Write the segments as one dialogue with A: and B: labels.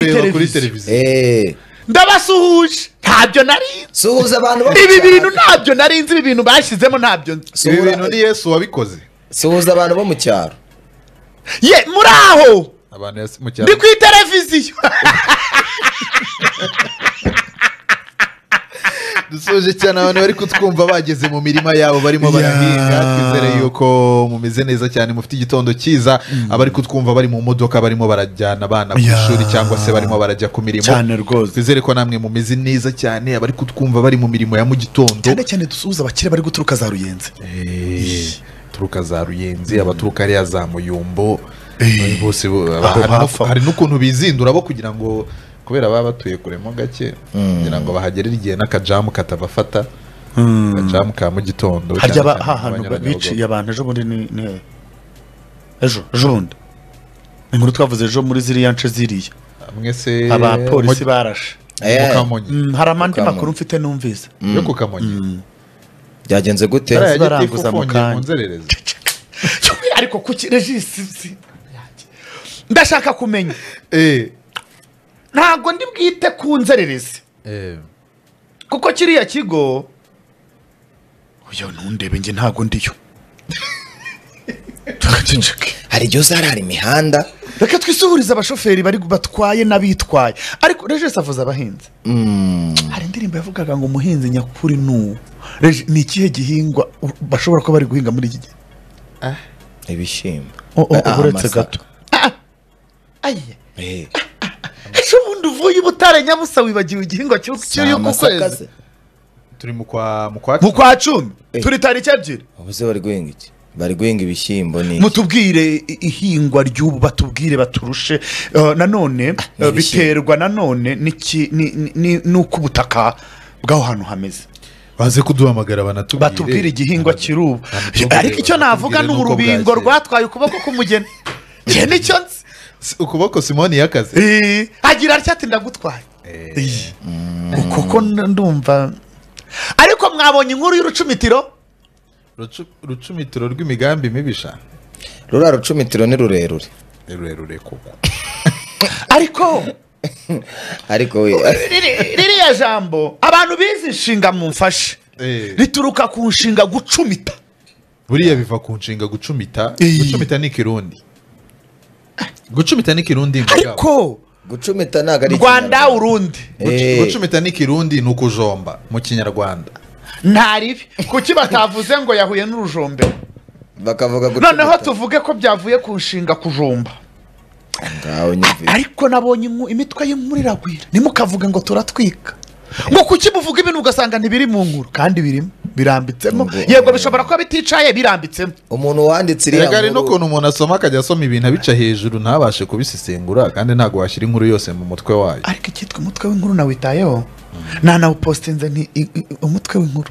A: kureba kuri televiziyo
B: eee
C: ndabasuhuje ntabyo nari nzi
B: suhuza abantu
C: ibi bintu ntabyo nari nzi ibi bintu bashyizemo ntabyo nzi
A: ibi
B: Suhura-
A: bintu ni yesu wabikoze
B: suhuza abantu bo mu cyaro
C: ye muri aho
A: abantu yasi- mu cyaro
C: ndi ku televiziyo
A: dusoje cyane abantu bari kutwumva bageze mu mirima yabo barimo
C: Yeah.
A: barahinga twizere yuko mumeze neza cyane mufite igitondo cyiza abari kutwumva bari mu modoka barimo barajyana abana ku
C: Yeah.
A: ishuri cyangwa se barimo barajya ku mirimo
C: Cyane rwose.
A: twizere ko namwe mumeze neza cyane abari kutwumva bari mu mirimo ya mu gitondo
C: cyane cyane dusuhuza abakire bari guturuka za ruyenzi
A: Eh, turuka za ruyenzi abaturuka hariya za muyumbo
C: Eh,
A: bose bo-
C: aho
A: hari nu-
C: hafi.
A: hari n'ukuntu bizindura bo kugira ngo kubera baba batuye kuremo gake kugira ngo bahagerere igihe n'akajamu katabafata akajamu ka mu gitondo
C: harya
A: cyane
C: ba-
A: cyane
C: ha hantu ba-
A: abanyabugogo.
C: biciye abantu ejo bundi ni ni hehe? ejo ejo bundi inkuru twavuze ejo muri ziriya nce ziriya
A: mwese
C: abapolisi
A: mu-
C: barashe
A: mu
B: eee
A: Kamonyi.
C: Mm, hari amandi
B: Mukamana.
C: makuru mfite numvise
A: yo ku kamonyi
B: byagenze gute
A: Hariya gitifu
C: baranguza mu
A: ufungiye mu
C: kanya.
A: nzererezi
C: ariko kuki regisi si- ndashaka kumenya
A: Eh,
C: ntabwo ndi bwite ku nzererezi
A: eh,
C: kuko kiriya kigo uyu ntundebe njye ntabwo ndiyo Ceceke.
B: hari igihe uzarara imihanda
C: reka twisuhurize abashoferi bari batwaye n'abitwaye ariko regisi avuze abahinzi hari indirimbo yavugaga ngo umuhinzi nyakuri ni uwo Regi- ni ikihe gihingwa u- bashobora kuba bari guhinga muri iki gihe
B: ibishyimbo
C: O- o-
B: Ah,
C: uretse
B: amasaka.
C: gato ayiye
B: Eee,
C: ejo bundi uvuye i butare nyabusa wibagiwe igihingwa cy'u-
B: si
C: cy'uyu ku
B: amasaka
C: kwezi
B: se?
A: turi mu kwa mu kwa
C: mu kwa cumi
B: Eh.
C: turi tariki ebyiri
B: ubu se bari guhinga iki bari guhinga ibishyimbo ni iki?
C: mutubwire i- ihingwa ry'ubu batubwire baturushe Eh, nanone eh, biterwa nanone n'iki- ni- ni- ni- n'uko ubutaka bw'aho hantu hameze
A: baze kuduhamagara banatubwire
C: batubwire igihingwa kiri ubu
A: Banatubwire,
C: ariko icyo navuga ni
A: banatubwire n'uko
C: urubingo
A: bwagiye.
C: rwatwaye ukuboko k'umugeni njye nicyo nzi
A: Si- ukuboko simoni y'akazi
C: Eh, agira atya ati ndagutwaye Eh, uko ko n- ndumva ariko mwabonye inkuru y'urucumitiro
A: Rucu- rucumitiro rw'imigambi mibisha
B: ruriya rucumitiro ni rurerure
A: ni rurerure koko
C: ariko
B: ariko we
C: riri- ririya jambo abantu bize inshinga mumfashe
A: Eh.
C: rituruka ku nshinga gucumita
A: buriya biva ku nshinga gucumita
C: Iyi.
A: gucumita ni ikirundi gucumita ni ikirundi ngo gabo.
C: ariko
B: gucumita ntabwo ari
C: rwanda
B: Ikinyarwanda.
C: urundi
A: Gucu-
B: Eh.
A: gucumita ni ikirundi ni ukujomba mu kinyarwanda
C: ntaribi kuki batavuze ngo yahuye n'urujombe
B: bakavuga gucumita
C: noneho tuvuge ko byavuye ku nshinga kujomba
B: ngaho nyumvise
C: ariko nabonye inku- imitwe y'inkuru iragwira ntimukavuge ngo turatwika ngo kuki muvuga ibintu ugasanga ntibiri mu nkuru kandi birimo birambitsemo
B: Ngo-
C: yego bishobora kuba biticaye birambitsemo
B: umuntu wanditse iriya
A: erega hari
B: nkuru
A: n'ukuntu umuntu asoma akajya asoma ibintu abica hejuru ntabashe kubisesengura kandi ntabwo washyira inkuru yose mu mutwe wayo
C: ariko icyitwa umutwe w'inkuru nawitayeho nanawupositinze nti i- i- umutwe w'inkuru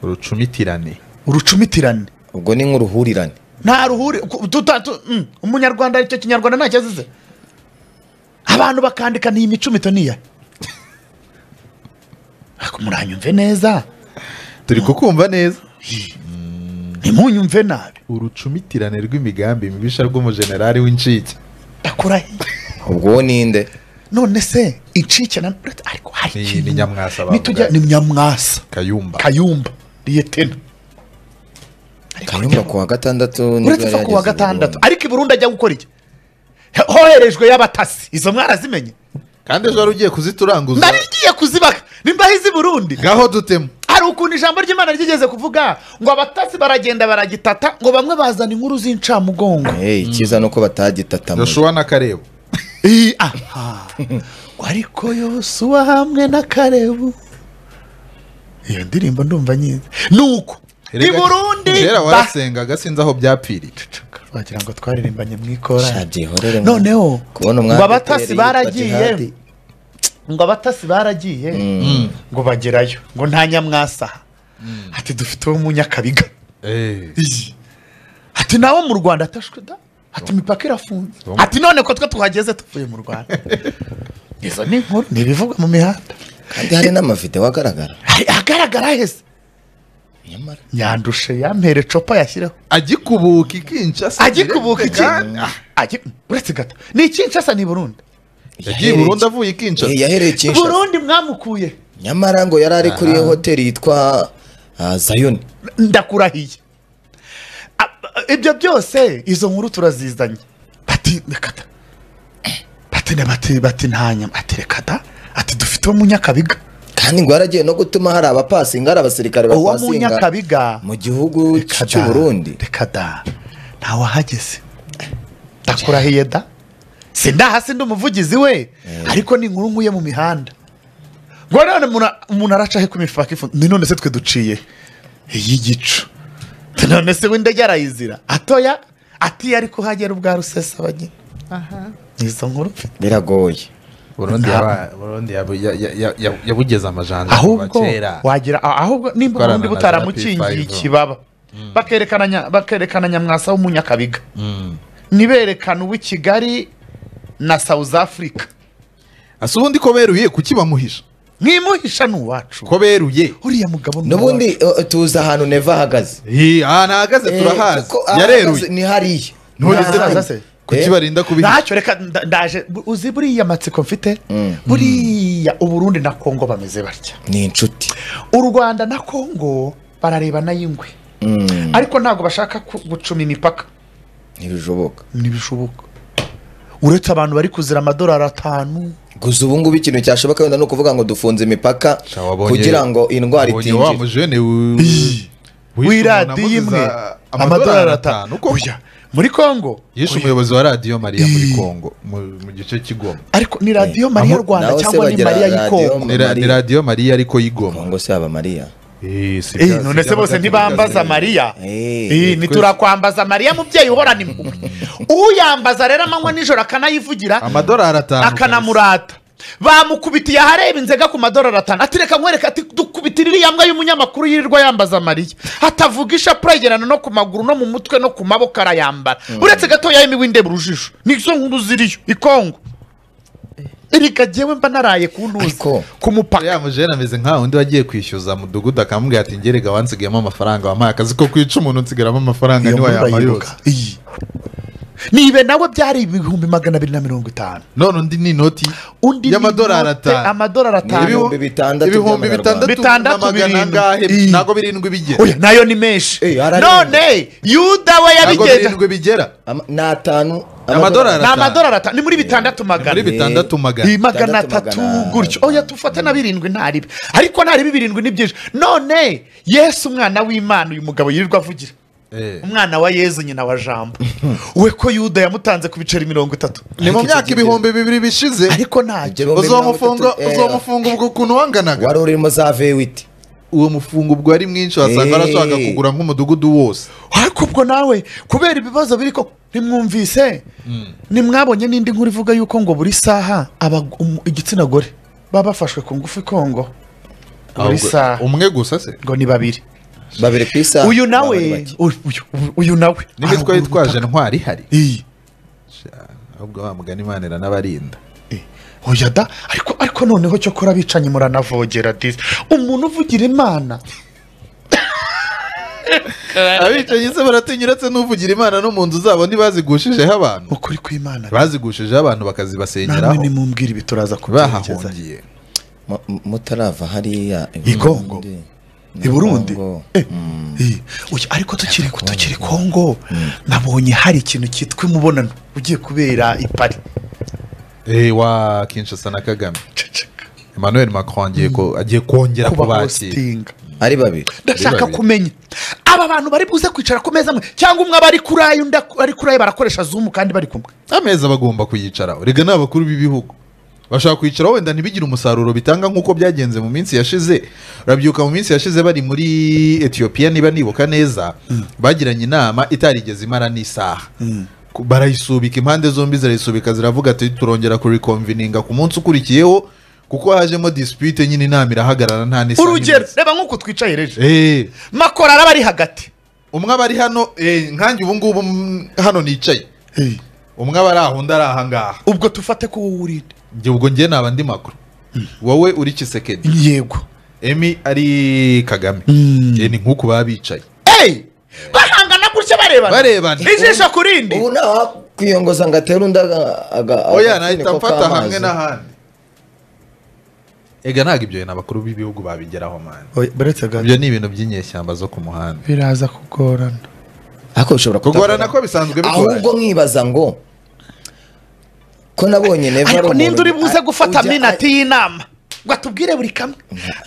A: urucumitirane
C: urucumitirane
B: ubwo ni nk'uruhurirane
C: nta ruhuri ku- tuta- tu- mm, umunyarwanda icyo kinyarwanda ntacyo azize abantu bakandika ni imicumito niya ariko muranyumve neza
A: turi kukumva neza
C: ntimunyumve nabi
A: urucumitirane rw'imigambi mibisha rw'umujenerali w'incike
C: ndakurahe
B: ubwo uwo ninde
C: none se incike na ariko hari
A: Ni-
C: ikintu-
A: ni Nyamwasa bavuga.
C: nitujya ni nyamwasa
A: kayumba
C: kayumba liyetena Ariko
B: kayumba kuwa gatandatu nibwo
C: uretse
B: yari
C: ko kuwa
B: yageze i
C: gatandatu
B: Burundi.
C: ariko i burundi ajya gukora iki He- hoherejwe y'abatasi izo mwarazimenye
A: kandi ejo wari ugiye kuzituranguza
C: nari ngiye kuzibaka nimba hizi burundi
A: ngaho dutemu
C: hari ukuntu ijambo ry'imana ryigeze kuvuga ngo abatasi baragenda baragitata ngo bamwe bazana inkuru z'incamugongo
B: Eh, icyiza ni uko batagitatamu
A: joshua na karebu
C: Ii, aha. Ngo ariko yosuwa hamwe na karebu iyo ndirimbo ndumva nyizi ni uko i
A: Erega-
C: burundi
A: kera
C: ba-
A: warasengaga sinzi aho byapfiriye
C: wagira ngo twaririmbanye mu ikora
B: shabyihorere
C: noneho
B: kubona
C: ngo
B: umwami
C: abatasi
B: Peteri
C: baragiye
B: Bajihadi.
C: ngo abatasi baragiye ngo bagerayo ngo nta nyamwasaha ati dufite uwo munyakabiga
A: Eh.
C: ati nawe mu rwanda atashwe da ati imipaka irafunze
A: Tom.
C: ati none ko twe tuhageze tuvuye mu rwanda izo ni inkuru ni ibivugwa mu mihanda
B: kandi hari n'amavideo agaragara
C: Hari- ahagaragara heza
B: nyamara
C: yandushe yampere copa yashyireho
A: agikubuka ikinshasa
C: agikubuka iki
A: Ah,
C: Agi- uretse gato ni ikinshasa ni i burundi
A: yagiye i Burundi avuye i Kinshasa
B: Eh, yahereye Kinshasa
C: burundi mwamukuye
B: nyamara ngo yari ari kuri iyo hoteli yitwa ah, Zion
C: ndakurahiye A- a- ibyo byose izo nkuru turazizanye bati rekata bati ne- bati bati nta nyama ati rekata ati dufite uwo munyakabiga
B: kandi ngo yaragiye no gutuma hari abapasinga hari abasirikare
C: uwo
B: bapasinga
C: munyakabiga
B: mu gihugu
C: Reka da,
B: cy'u Burundi
C: reka da ntawahageze ndakurahiye da sindaha si ndi umuvugizi we ariko ni inkuru nkuye mu mihanda ngo none umuntu- umuntu aracahe ku mipaka ifunze ni none se twe duciye iy'igicu none se w'indege arayizira atoya atiye ariko hagera ubwa rusesabagina ni izo nkuru mfite
B: biragoye
A: Burundi yaba- Burundi yaba- ya- ya- ya- ya- yabugeze amajanja
C: ahubwo
A: kuva kera.
C: wagira a- ahubwo nimba
A: Gukorana
C: ubundi
A: na
C: butaramukingiye
A: Zarapi Five.
C: ikibaba bakerekana nya- bakerekana nyamwasa w'umunyakabiga niberekana uw'i kigali na south africa
A: asa ubundi ko beruye kuki bamuhisha
C: mwimuhisha ni uwacu
A: ko beruye
C: uriya mugabo ni
B: n'ubundi eh, tuzi ahantu neva ahagaze
A: Hi, aha ntahagaze turahazi
B: kuko ahagaze
A: yareruye
B: ni hariya
A: None se
B: Ni hariya.
C: se?
A: kuki
B: Eh,
A: barinda kubihisha
C: ntacyo reka nda- ndaje bu- uzi buriya matsiko mfite buriya uburundi na kongo bameze batya
B: ni inshuti
C: u rwanda na kongo bararebana y'ingwe
B: Mm,
C: ariko ntabwo bashaka ku- gucuma imipaka
B: ntibishoboka
C: ntibishoboka uretse abantu bari kuzira amadolari atanu
B: gusa ubu ngubu ikintu cyashoboka wenda ni ukuvuga ngo dufunze imipaka
A: Sha, wabonye-
B: kugira ngo indwara
A: wabonye wa
B: itinjira
A: mujene
C: w'iradiyo imwe amadolari atanu Oya, muri kongo
A: yishe umuyobozi wa radiyo mariya muri kongo mu mu gice cy'igoma
C: ariko ni radiyo
B: Eh,
C: mariya
B: aho-
C: rwanda
B: naho se
C: cyangwa ni
B: bagira
C: mariya
B: radiyo
C: y'ikongo
A: Ni ra- ni
B: Mariya.
A: radiyo mariya ariko y'igoma
B: kongo se yaba mariya
A: Eh, si
C: Eh,
A: bya-
C: none
A: si
C: se
A: bya
C: bose
A: magazi-
C: ntibambaza
A: magazi-
C: mariya
B: Eh,
C: Eh, ntiturakwambaza mariya mubyeyi uhorana impuhwe uyambaza rero amanywa nijoro akanayivugira
A: amadolari atanu
C: akanamurata bamukubitiye ahareba inzega ku madorari atanu ati reka nkwereke ati dukubitire iriya mbwa y'umunyamakuru yirirwa yambaza mariya atavuga ishapure yegerana no ku maguru no mu mutwe no ku maboko arayambara uretse gatoya y'imiwindeba urujijo nizo nkuru ziriyo ikongo erega jyewe mba naraye ku ntuzi
B: Ariko-
C: ku mupaka
A: ya mujene ameze nka undi wagiye kwishyuza mudugudu akamubwira ati ngerega wansigayemo amafaranga wampaye akazi ko kwica umuntu nsigaramo amafaranga
C: iyo
A: niwe
C: nkuru
A: yampa
C: urayibuka
A: yose
C: iyi nibe nawe byari ibihumbi magana abiri na mirongo itanu
A: none undi ni inoti
C: undi ni
A: y'amadolari
C: inote-
A: atanu
C: amadolari atanu
B: Ibihumbi bitandatu
A: ibihumbi
B: by'amanyarwanda.
A: bitandatu na magana
C: Bitandatu birindwi.
A: angahe
C: Iyi.
A: ntabwo birindwi bigera
C: oya nayo ni menshi
B: Eh, ararenga.
C: none yuda we
A: ntabwo
C: yabigenda
A: birindwi bigera
B: Ama- ni atanu
A: Amadolari.
C: ni amadolari atanu ni muri bitandatu magana
A: muri bitandatu magana
C: Iyi magana
B: Bitandatu
C: atatu
B: magana-
C: gutyo oya tufate na birindwi ntaribi ariko ntaribi birindwi ni byinshi none yesu umwana w'imana uyu mugabo yirirwa avugira
A: Eh.
C: umwana wa yezu nyina wa jambo we ko yuda yamutanze ku biceri mirongo itatu
A: ni mu
B: Ariko
A: myaka
B: icyo
A: ibihumbi bibiri bishize
C: ariko ntacyo
B: Ibyo-
A: uzomufunga
B: Eh.
A: uzomufunga ubwo ukuntu wanganaga
B: wari urimo za vewiti
A: uwo mufungo ubwo ari mwinshi wasanga
B: Eh.
A: arashaka kugura nk'umudugudu wose
C: ariko ubwo nawe kubera ibibazo biri ko ntimwumvise ntimwabonye n'indi nkuru ivuga yuko ngo buri saha aba- um- igitsina gore baba bafashwe ku ngufu i kongo buri
A: Ahubwo-
C: saha
A: umwe gusa se
C: ngo ni babiri
B: babiri ku isaha
C: uyu nawe
B: baba ari bake.
C: uyu- uyu- uyu nawe
A: nibwo twari
C: Haruguru
A: twaje ntwari ihari
C: iyi
A: ahubwo wa mugani imana iranabarinda
C: oya da ariko ariko noneho cyo kora abicanyi muranavogera disi umuntu uvugira imana
A: abicanyi se baratinya uretse n'uvugira imana no mu nzu zabo ntibazigushijeho abantu
C: ukuri kw'imana
A: bazigushijeho abantu
C: namwe
A: bakazibasengeraho
C: nimumbwira ibi turaza kubyerekeza
A: bahahungiye
B: Mu- mu- mutarava hariya i
C: I Kongo?
B: Burundi.
C: i burundi
B: Kongo.
C: Eh, eh, oya, ariko tukiri tukiri kongo nabonye hari ikintu cyitwa imubonano ugiye kubera i pari
A: Eh, wa kinshasa na kagame
C: Ceceka.
A: emmanuel macron agiye ko- agiye kongera
C: kuba
A: kubakira
C: hositinga
B: ari babiri
C: ndashaka
A: babiri.
C: kumenya aba bantu bari buze kwicara ku meza amwe cyangwa umwe aba ari kuri ayo undi ak- ari kuri ayo barakoresha zumu kandi bari kumwe
A: ameza bagomba kuyicaraho rega ni abakuru b'ibihugu bashaka kwicara wenda ntibigire umusaruro bitanga nk'uko byagenze mu minsi yashize urabyuka mu minsi yashize bari muri etiyopiya niba nibuka neza bagiranye inama itarigeze imara n'isaha Ku- barayisubika impande zombi zirayisubika ziravuga ati turongera kurikomvininga ku munsi ukurikiyeho kuko hajemo dispute nyine inama irahagarara nta n'isaha
C: urugero
A: imaze.
C: reba nk'uko twicaye reje
A: Eh,
C: makora araba ari hagati
A: umwe aba ari hano eh, nkanjye ubu ngubu mm, hano nicaye umwe aba ari aho undi ari aha ngaha
C: ubwo tufate ko wowe urinde
A: njye ubwo njye naba ndi makuru wowe uri kisekedi
C: yego
A: emi ari kagame Eh, ni nk'uku baba bicaye
C: bahangana gutya barebana
A: Barebana.
C: ijisho ku rindi
B: ubu ntawakwiyongoza ngo atere undi
A: oya
B: oya
A: nahita mfata hamwe n'ahandi ega ntabwo ibyo bintu abakuru b'ibihugu babigeraho mani
C: baretse gato
A: ibyo ni ibintu by'inyeshyamba zo ku muhanda
C: biraza kugorana
B: ariko bishobora
A: kugorana
B: kutagorana.
A: ko bisanzwe
B: ahubwo
A: bigoranye
B: nkibaza ngo ko nabonye neva
C: ariko ninde uri buze gufata
B: ujya-
C: minati y'inama ngo atubwire buri kamwe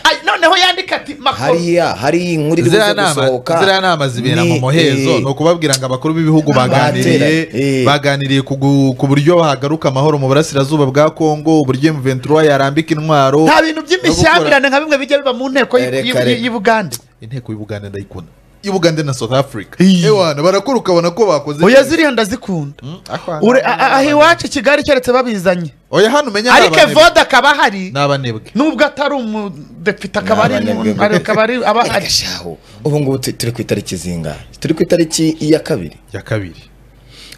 C: Ay, noneho yandika ati makoro
B: hariya hari inkuru iri buze
A: ziriya nama
B: gusohoka
A: ziriya nama zibera mu
B: ni-
A: muhezo
B: eh,
A: ni ukubabwira ngo abakuru b'ibihugu baganiriye
B: Batera- eh.
A: baganiriye ku gu- ku buryo hagaruka amahoro mu burasirazuba bwa kongo uburyo M23 yarambika intwaro
C: nta bintu by'imishyamirane nka bimwe bijya biba mu nteko
B: Eh,
C: y'i-
B: reka,
C: y'i-
B: reka.
C: y'i Bugande
A: inteko y'ubugande ndayikunda y'ubugande na south africa
C: Iyi.
A: ewana barakora ukabona ko bakoze
C: oya
A: neza.
C: ziriya ndazikunda
A: Mm, aho hano-
C: Ure- a- a- aho iwacu i kigali keretse babizanye
A: oya hano umenya
C: ariko
A: ni abanebwe.
C: evoda akaba ahari
A: ni abanebwe
C: nubwo atari umudepite akaba ari mu-
B: N'abanebwe mbere.
C: akaba ari aba
B: Erega
C: ahari
B: shahu ubu ngubu tu- turi ku itariki zingahe turi ku itariki ya kabiri
A: ya kabiri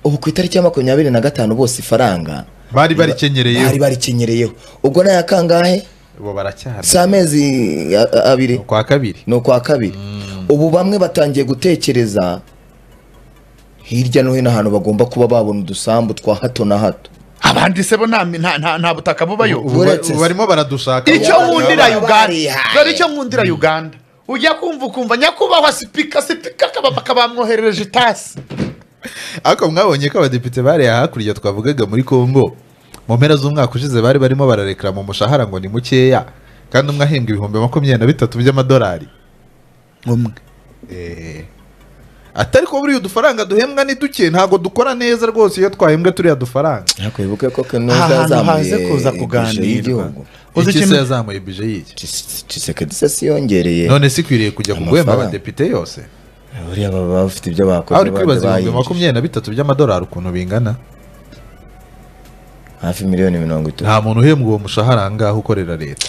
B: ubu ku itariki ya makumyabiri na gatanu bose ifaranga
A: bari
B: bari
A: barikenyereye
B: baricyenyereyeho ubwo ni aya kangahe
A: ubu baracyahana
B: si amezi a- a- abiri
A: kwa kabiri
B: ni ukwa kabiri ubu bamwe batangiye gutekereza hirya no hino ahantu bagomba kuba babona udusambu twa hato na hato
C: abandi se bo nta mi- nta- nta nta butaka bubayo
A: ubu ba-
B: Uretse se.
A: ubu barimo baradushaka
C: icyo
B: Abana
C: nkundira
B: baba
C: uganda
B: barihaye.
C: dore icyo nkundira uganda ujya kumva ukumva nyakubahwa sipika sipika akaba bakabamwoherereje itasi
A: ariko mwabonye ko abadepite bariye hakurya twavugaga muri congo mu mpera z'umwaka ushize bari barimo bararekera mu mushahara ngo ni mukeya kandi umwe ahembwa ibihumbi makumyabiri na bitatu by'amadolari
C: umwe
A: Eh. atari ko buriya udufaranga duhembwa ni duke ntabwo dukora neza rwose iyo twahembwe turiya dufaranga
B: ariko wibuke ko
C: Aha
B: kenoza
C: hantu haze
B: yazamuye
C: kuza
B: ibiciro
C: kuganirwa.
B: y'igihugu
C: Uzi
A: iki se
C: ikintu-
A: yazamuye bije y'iki
B: Tshisekedi Tshisekedi se siyongereye
A: none si ikwiriye kujya ku guhemba
B: Amafaranga.
A: abadepite yose
B: buriya baba bafite ibyo
A: aho
B: bakoze
A: uri kwibaza
B: abandi
A: ibihumbi
B: bayinjije.
A: makumyabiri na bitatu by'amadolari ukuntu bingana
B: hafi miliyoni mirongo itatu
A: nta muntu uhembwa uwo mushahara ngaho ukorera leta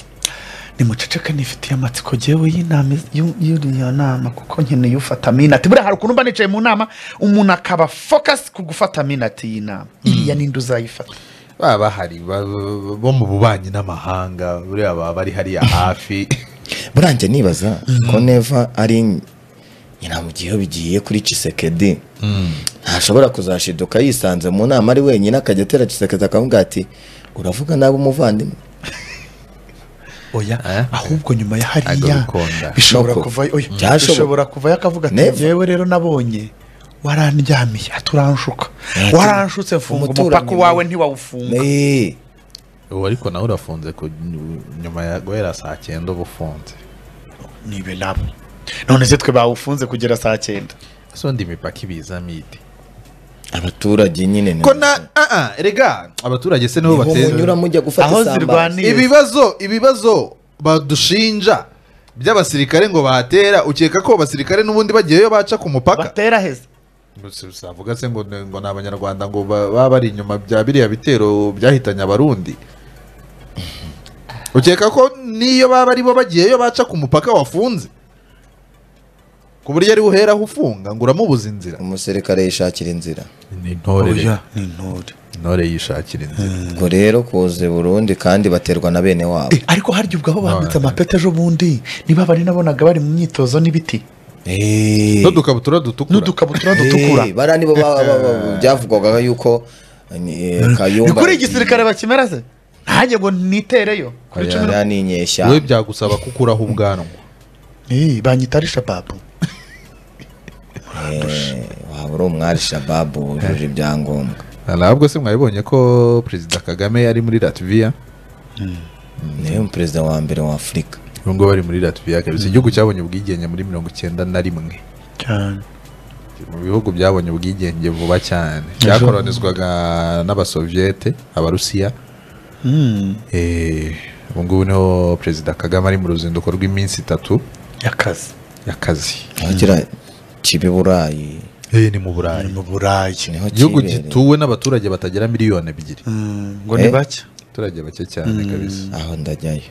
C: nimuceceke nifitiye amatsiko jyewe y'inama y'u- y'uriya nama kuko nkeneye ufata minati buriya hari ukuntu mba nicaye mu nama umuntu akaba focus ku gufata minati y'inama iriya ninde uzayifata
A: baba bahari ba- ba- bo mu bubanyi n'amahanga buriya baba bari hariya hafi
B: buranjye nibaza ko neva ari nyiramugiyeho bigiye kuri Tshisekedi ntashobora kuzashiduka yisanze mu nama ari wenyine akajya atera Tshisekedi akavuga ati uravuga nabi umuvandimwe
C: oya
A: Eh?
C: ahubwo nyuma ya hariya
A: agabikunda
C: bishobora
B: Noko.
C: kuvayo oya
B: Byashoboka.
C: bishobora kuvayo akavuga ati
B: Never.
C: njyewe rero nabonye warandyamiye aturanshuka
B: Ati,
C: waranshutse mfunga
B: umuturanyi
C: umupaka wawe
B: mwiza.
C: ntiwawufunga
B: Eh,
A: ubu ariko nawe urafunze ku nyuma ya guhera saa cyenda uba ufunze
C: nibe nabo none se twe bawufunze kugera saa cyenda
A: ese undi imipaka ibiza mide
B: abaturage nyine ni-
A: ko na ah, ah, rega abaturage se nibo
B: niho munyura
A: batera
B: mujya gufata
C: Aho
B: isambaza.
C: zirwaniye.
A: ibibazo ibibazo badushinja by'abasirikare ngo bahatera ukeka ko abasirikare n'ubundi bagiyeyo baca ku mupaka
C: batera heza
A: Gusa uzavuga se ngo ni- ngo ni abanyarwanda ngo ba- baba bari inyuma bya biriya bitero byahitanye abarundi ukeka ko niyo baba ari bo bagiyeyo baca ku mupaka wafunze ku buryo ari uheraho ufunga ngo uramubuza inzira
B: umusirikare yishakira inzira
A: ni intore
C: oya ni intore
A: intore yishakira inzira
B: ubwo rero kuze burundu kandi baterwa na bene wabo
C: Eh, ariko harya ubwo aho bambitse amapeti ejo bundi niba bari nabonaga bari mu myitozo n'ibiti
B: Eh,
A: n'udukabutura dutukura
C: n'udukabutura dutukura
B: eh, bariya nibo ba- ba- ba- byavugwaga yuko ni- eh,
C: ni
B: kayumba
C: kuri igisirikare bakimera se ntange ngo nitereyo kuri cumi na-
B: bariya ni inyeshyamba
A: wowe byagusaba kukuraho ubwanwa
C: Eh, banyita ari shababu
B: Eh, waba uri umwari shababu wujuje ibyangombwa
A: ntabwo se mwabibonye ko perezida kagame ari muri latviya
B: niwe perezida wa mbere wa afurika
A: ubu ngubu bari muri latviya kabisa igihugu cyabonye ubwigenge muri mirongo icyenda na rimwe
C: cyane
A: mu bihugu byabonye ubwigenge vuba cyane
C: Ejo.
A: byakoronizwaga n'abasoviyete abarusiya Eh, ubu ngubu niho perezida kagame ari mu ruzinduko rw'iminsi itatu
C: y'akazi
A: y'akazi
B: agira kibe burayi
A: Eh, ni mu
C: ari
A: burayi
C: mu burayi
B: niho
A: igihugu
B: kibereye.
A: gituwe n'abaturage batagera miliyoni ebyiri
C: ngo ni
B: Eh?
C: bake
A: abaturage bake cyane kabisa
B: aho ndajyayo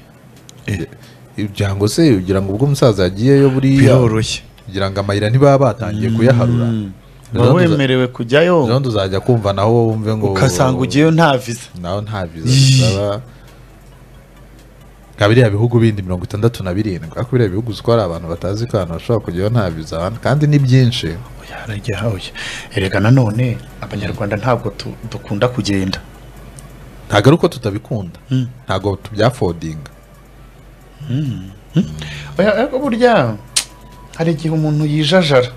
A: ibyango se ugira ngo ubwo umusaza yagiyeyo buriya
C: biroroshye
A: kugira ngo amayira ntibaba batangiye kuyaharura
C: uba wemerewe kujyayo
A: rero uzajya kumva naho wumve ngo
C: ugasanga ugiyeyo nta viza
A: nawe nta viza bisaba bikaba biriya bihugu bindi mirongo itandatu na birindwi ariko biriya bihugu uzi ko hari abantu batazi ko ahantu bashobora kujyayo nta viza hano kandi ni byinshi
C: oya harajya hawe erega nanone abanyarwanda ntabwo tu- dukunda kugenda
A: ntabwo ari uko tutabikunda ntabwo tubyafodinga
C: oya ariko burya hari igihe umuntu yijajara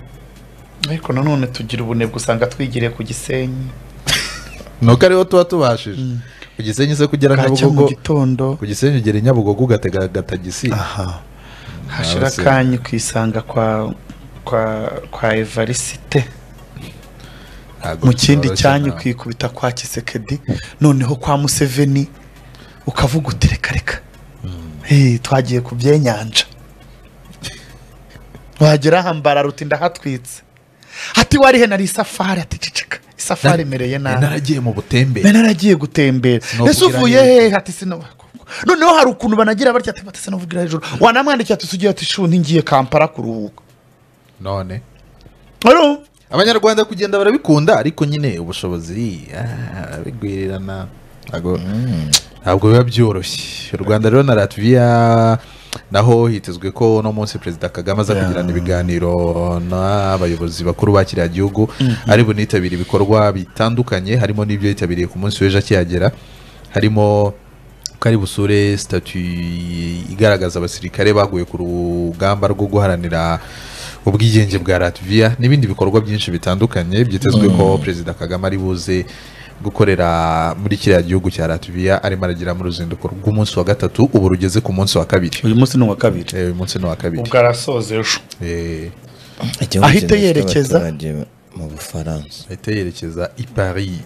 C: ariko nanone tugira ubunebwe usanga twigiriye ku gisenyi
A: ni uko ariho tuba tubashije ku gisenyi se kugera
C: bwacya mu
A: nyabugogo
C: gitondo
A: ku gisenyi ugera i nyabugogo ugatega agatagisi
C: aha hashira
A: se.
C: akanya ukisanga kwa kwa kwa evarisite
A: Ntabwo
C: mu kindi
A: byoroshye
C: cyanya
A: nta-
C: ukikubita kwa kisekedi noneho kwa museveni ukavuga uti reka reka Eh, twagiye ku byenyanja wagera hambara ruti ndahatwitse ati warihe nari isafari ati ceceka isafari imereye
A: Nari
C: nabi
A: naragiye mu butembe
C: mbe naragiye gutembera
A: Sinokubwira
C: ese uvuye
A: hejuru.
C: hehe ati sino noneho hari ukuntu banagira batya ati batese novugira hejuru wanamwandikiye ati sugira ati shu ntingiye kampara kuruhuka
A: none
C: Urumva?
A: abanyarwanda kugenda barabikunda ariko nyine ubushobozi ah, barabigwirirana ntabwo ntabwo biba byoroshye u rwanda rero na latviya naho hitezwe ko uno munsi perezida kagame aza kugirana ibiganiro n'abayobozi bakuru ba kiriya gihugu ari bunitabire ibikorwa bitandukanye harimo n'ibyo yitabiriye ku munsi w'ejo akihagera harimo ko ari busure sitatu igaragaza abasirikare baguye ku rugamba rwo guharanira ubwigenge bwa latviya n'ibindi bikorwa byinshi bitandukanye byitezwe ko perezida kagame ari buze gukorera muri kiriya gihugu cya latviya arimo aragira mu ruzinduko rw'umunsi wa gatatu ubu rugeze ku munsi wa kabiri
C: uyu munsi ni uwa kabiri
A: Eh, uyu munsi ni uwa kabiri
C: ubwo arasoza ejo
A: Eh,
B: Igihugu
C: Ahita
B: kidafite
C: yerekeza.
B: abaturage mu bufaransa
A: ahita yerekeza i paris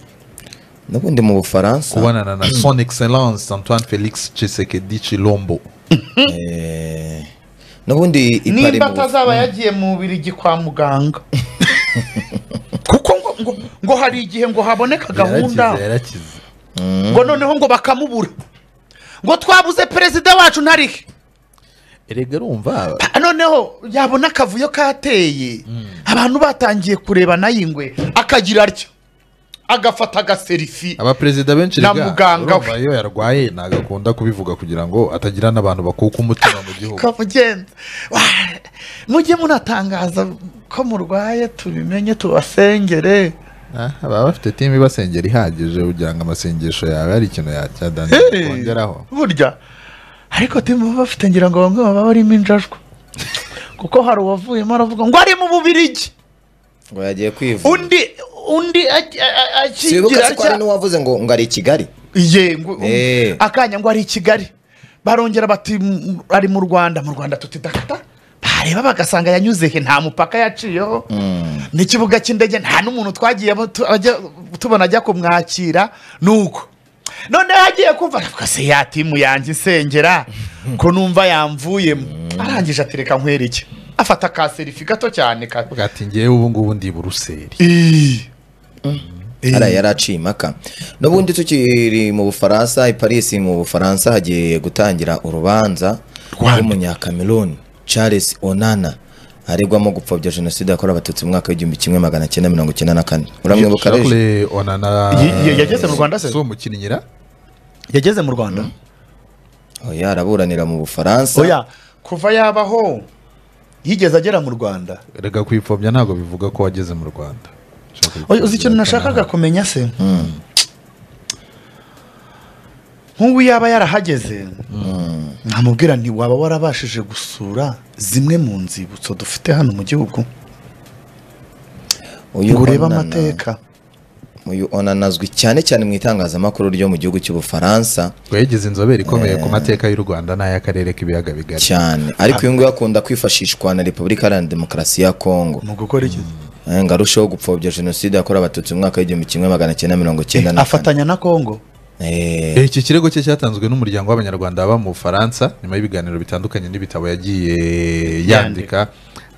B: n'ubundi mu bufaransa
A: kubonana na son excellence antoine felix chisekedi chilombo
B: eh, n'ubundi ipari
C: nimba
B: mu Buf-
C: atazaba yagiye mu birigi kwa muganga kuko ngo, ngo, ngo hari igihe ngo haboneka
A: yarakize
C: gahunda
A: yarakize
C: ngo noneho ngo bakamubura ngo twabuze perezida wacu ntarihe
A: erega urumva
C: Pa- noneho yabona akavuyo kateye abantu batangiye kureba nayo ingwe akagira atyo agafata agaserifi
A: abaperezida benshi
C: Na
A: rega,
C: muganga we.
A: urumva iyo yarwaye ntabwo akunda kubivuga kugira ngo atagira n'abantu bakuka umutima mu gihugu
C: kamugenza Wa- mujye munatangaza ko murwaye tubimenye tubasengere
A: Ah, baba bafite timu ibasengera ihagije kugira ngo amasengesho yawe hari ikintu yacyadana
C: Hey,
A: kongeraho
C: burya ariko timu baba bafite ngira ngo bamwe baba barimo injajwa kuko hari uwavuyemo aravuga ngo ari mu bubirigi
B: ngo yagiye kwivuza
C: undi undi aki- a- a-
B: sibuka
C: akigira
B: se ko hari
C: atya
B: n'uwavuze ngo ngo ari i kigali
C: ye ngo-
B: Eh.
C: akanya ngo ari i kigali barongera bati "M- ari mu rwanda mu rwanda tutidakata bareba bagasanga yanyuze he nta mupaka yaciyeho n'ikibuga cy'indege nta n'umuntu twagiye tu- ajya- tubona ajya kumwakira nuko noneho agiye kumva aravuga se ya timu yanjye isengera ko numva yamvuyemo arangije atereka nkwereke afata ka serifi gato cyane ka
A: bwati ngewe ubu ngubu ndi buruseli
C: Ii.
B: hariya yari aciye impaka n'ubundi tukiri mu bufaransa i paris mu bufaransa hagiye gutangira urubanza rw'umunyakameruni charles onana aregwamo gupfobya jenoside yakorewe abatutsi mu mwaka w'igihumbi kimwe magana cyenda mirongo icyenda na kane uramwibuka rege
A: Charles onana
C: Y- y- yageze mu Rwanda se?
A: si umukinnyi ra
C: yageze mu rwanda
B: oya araburanira mu bufaransa
C: oya kuva yabaho yigeze agera mu rwanda
A: rega kwipfobya ntabwo bivuga ko wageze mu rwanda Ushaka
C: Oya, uzi
A: kwipfobya
C: ikintu nashakaga
A: ko
C: kumenya se nk'ubu yaba yarahageze ntamubwira nti waba warabashije gusura zimwe mu nzibutso dufite hano mu gihugu
B: uyu
C: ngo urebe
B: Onana-
C: amateka
B: uyu onana azwi cyane cyane mu itangazamakuru ryo mu gihugu cy'ubufaransa
A: nta- yagize inzobere ikomeye ku mateka y'u rwanda n'ay'akarere k'ibiyaga bigari
B: cyane ariko uyu nguyu akunda kwifashishwa na repubulika iharanira demokarasi ya kongo
C: mu gukora iki
B: Eh, ngo arusheho gupfobya jenoside yakorewe abatutsi mu mwaka w'igihumbi kimwe magana cyenda mirongo cyenda na kane
C: afatanya na kongo
B: Eh,
A: Eh, iki kirego cye cyatanzwe n'umuryango w'abanyarwanda baba mu bufaransa nyuma y'ibiganiro bitandukanye n'ibitabo yagiye yandika